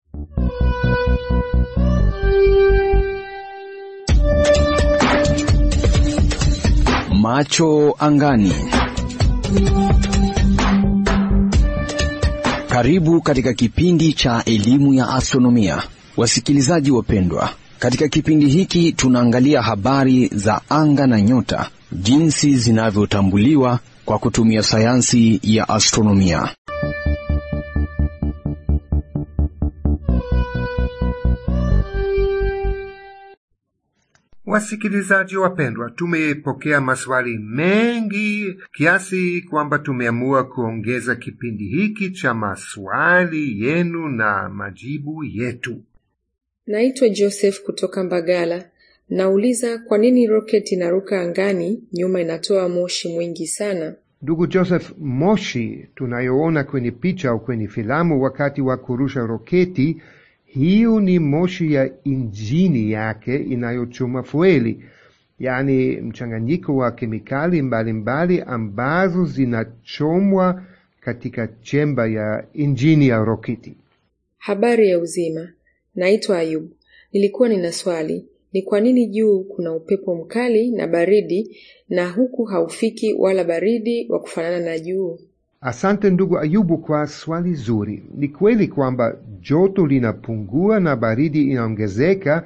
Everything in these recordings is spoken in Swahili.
Macho angani. Karibu katika kipindi cha elimu ya astronomia, wasikilizaji wapendwa. Katika kipindi hiki tunaangalia habari za anga na nyota, jinsi zinavyotambuliwa kwa kutumia sayansi ya astronomia. Wasikilizaji wapendwa, tumepokea maswali mengi kiasi kwamba tumeamua kuongeza kipindi hiki cha maswali yenu na majibu yetu. Naitwa Joseph kutoka Mbagala. Nauliza kwa nini roketi inaruka angani nyuma inatoa moshi mwingi sana? Ndugu Joseph, moshi tunayoona kwenye picha au kwenye filamu wakati wa kurusha roketi hiyo ni moshi ya injini yake inayochoma fueli, yaani mchanganyiko wa kemikali mbalimbali mbali ambazo zinachomwa katika chemba ya injini ya roketi. Habari ya uzima, naitwa Ayub. Nilikuwa nina swali, ni kwa nini juu kuna upepo mkali na baridi na huku haufiki wala baridi wa kufanana na juu? Asante ndugu Ayubu kwa swali zuri. Ni kweli kwamba joto linapungua na baridi inaongezeka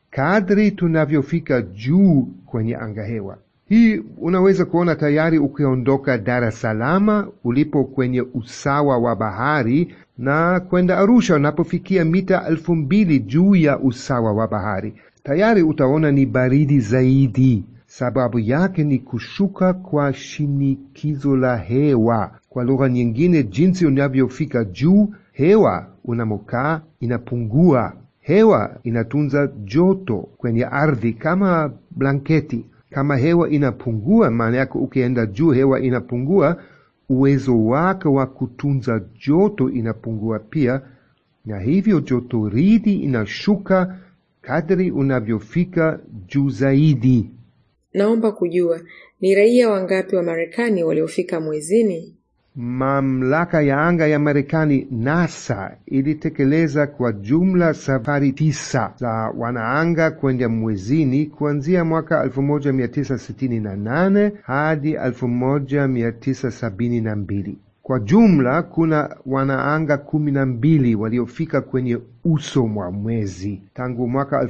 kadri tunavyofika juu kwenye angahewa. Hii unaweza kuona tayari ukiondoka Dar es Salaam ulipo kwenye usawa wa bahari na kwenda Arusha unapofikia mita elfu mbili juu ya usawa wa bahari. Tayari utaona ni baridi zaidi. Sababu yake ni kushuka kwa shinikizo la hewa. Kwa lugha nyingine, jinsi unavyofika juu, hewa unamokaa inapungua. Hewa inatunza joto kwenye ardhi kama blanketi. Kama hewa inapungua, maana yake ukienda juu, hewa inapungua, uwezo wake wa kutunza joto inapungua pia, na hivyo jotoridi inashuka kadri unavyofika juu zaidi. Naomba kujua ni raia wangapi wa Marekani waliofika mwezini? Mamlaka ya anga ya Marekani, NASA, ilitekeleza kwa jumla safari tisa za wanaanga kwenda mwezini kuanzia mwaka 1968 hadi 1972. Kwa jumla kuna wanaanga kumi na mbili waliofika kwenye uso mwa mwezi. Tangu mwaka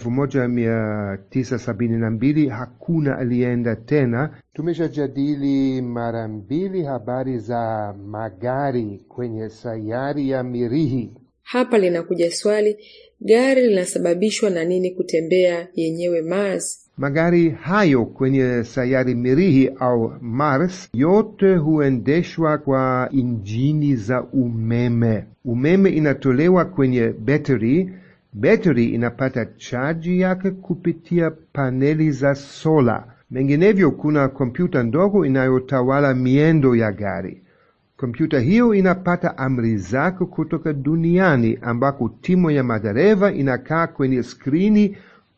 1972 hakuna alienda tena. Tumeshajadili mara mbili habari za magari kwenye sayari ya Mirihi. Hapa linakuja swali, gari linasababishwa na nini kutembea yenyewe Mars? Magari hayo kwenye sayari Mirihi au Mars yote huendeshwa kwa injini za umeme. Umeme inatolewa kwenye betri. Betri inapata chaji yake kupitia paneli za sola. Menginevyo, kuna kompyuta ndogo inayotawala miendo ya gari. Kompyuta hiyo inapata amri zake kutoka duniani, ambako timu ya madereva inakaa kwenye skrini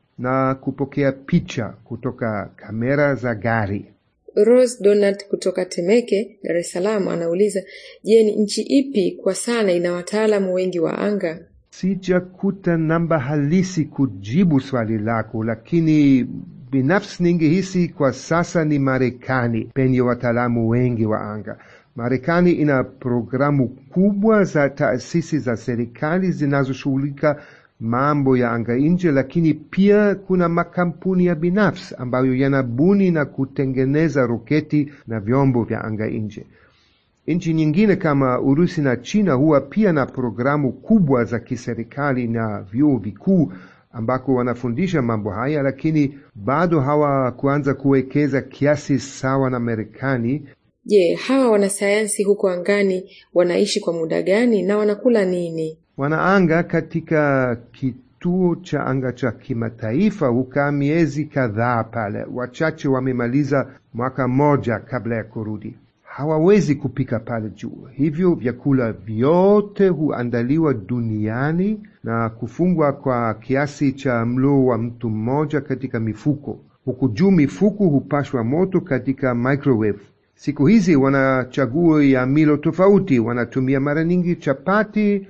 na kupokea picha kutoka kamera za gari. Rose Donat kutoka Temeke, Dar es Salaam anauliza, je, ni nchi ipi kwa sana ina wataalamu wengi wa anga? Sijakuta namba halisi kujibu swali lako, lakini binafsi ningehisi kwa sasa ni Marekani penye wataalamu wengi wa anga. Marekani ina programu kubwa za taasisi za serikali zinazoshughulika mambo ya anga nje, lakini pia kuna makampuni ya binafsi ambayo yanabuni na kutengeneza roketi na vyombo vya anga nje. Nchi nyingine kama Urusi na China huwa pia na programu kubwa za kiserikali na vyuo vikuu ambako wanafundisha mambo haya, lakini bado hawakuanza kuwekeza kiasi sawa na Marekani. Je, hawa wanasayansi huko angani wanaishi kwa muda gani na wanakula nini? Wanaanga katika kituo cha anga cha kimataifa hukaa miezi kadhaa pale. Wachache wamemaliza mwaka mmoja kabla ya kurudi. Hawawezi kupika pale juu, hivyo vyakula vyote huandaliwa duniani na kufungwa kwa kiasi cha mlo wa mtu mmoja katika mifuko. Huku juu mifuko hupashwa moto katika microwave. Siku hizi wana chaguo ya milo tofauti. Wanatumia mara nyingi chapati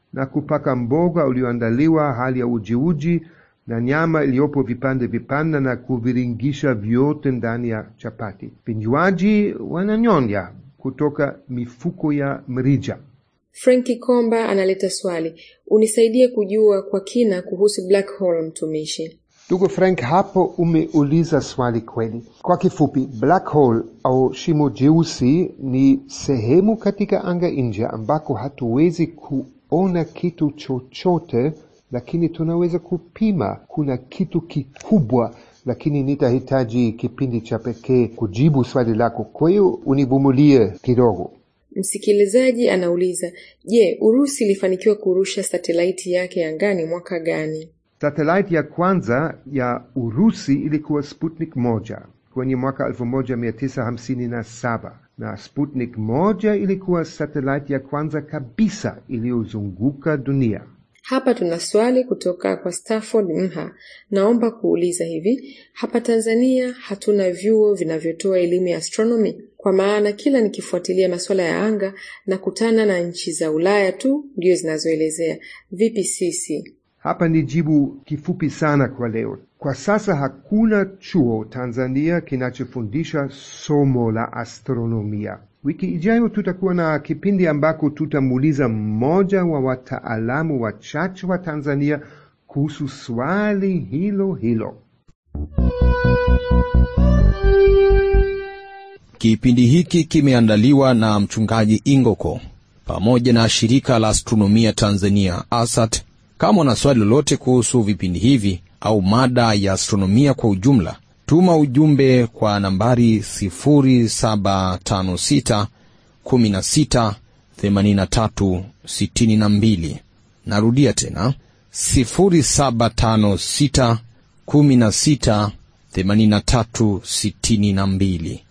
na kupaka mboga ulioandaliwa hali ya ujiuji na nyama iliyopo vipande vipande na kuviringisha vyote ndani ya chapati. Vinywaji wananyonya kutoka mifuko ya mrija. Franki Komba analeta swali, unisaidie kujua kwa kina kuhusu black hole, mtumishi. Ndugu Frank, hapo umeuliza swali kweli. Kwa kifupi, black hole au shimo jeusi ni sehemu katika anga nje ambako hatuwezi kuona kitu chochote, lakini tunaweza kupima kuna kitu kikubwa, lakini nitahitaji kipindi cha pekee kujibu swali lako. Kwa hiyo univumilie kidogo. Msikilizaji anauliza, je, Urusi ilifanikiwa kurusha satelaiti yake angani mwaka gani? Satelaiti ya kwanza ya Urusi ilikuwa Sputnik moja kwenye mwaka 1957 na Sputnik moja ilikuwa satelaiti ya kwanza kabisa iliyozunguka dunia. Hapa tuna swali kutoka kwa Stafford Mha. Naomba kuuliza hivi, hapa Tanzania hatuna vyuo vinavyotoa elimu ya astronomy? Kwa maana kila nikifuatilia masuala ya anga nakutana na nchi za Ulaya tu ndio zinazoelezea. Vipi sisi? Hapa ni jibu kifupi sana kwa leo. Kwa sasa hakuna chuo Tanzania kinachofundisha somo la astronomia. Wiki ijayo tutakuwa na kipindi ambako tutamuuliza mmoja wa wataalamu wachache wa Tanzania kuhusu swali hilo hilo. Kipindi hiki kimeandaliwa na mchungaji Ingoko pamoja na shirika la astronomia Tanzania ASAT. Kama una swali lolote kuhusu vipindi hivi au mada ya astronomia kwa ujumla, tuma ujumbe kwa nambari 0756 16 83 62. Narudia tena 0756 16 83 62.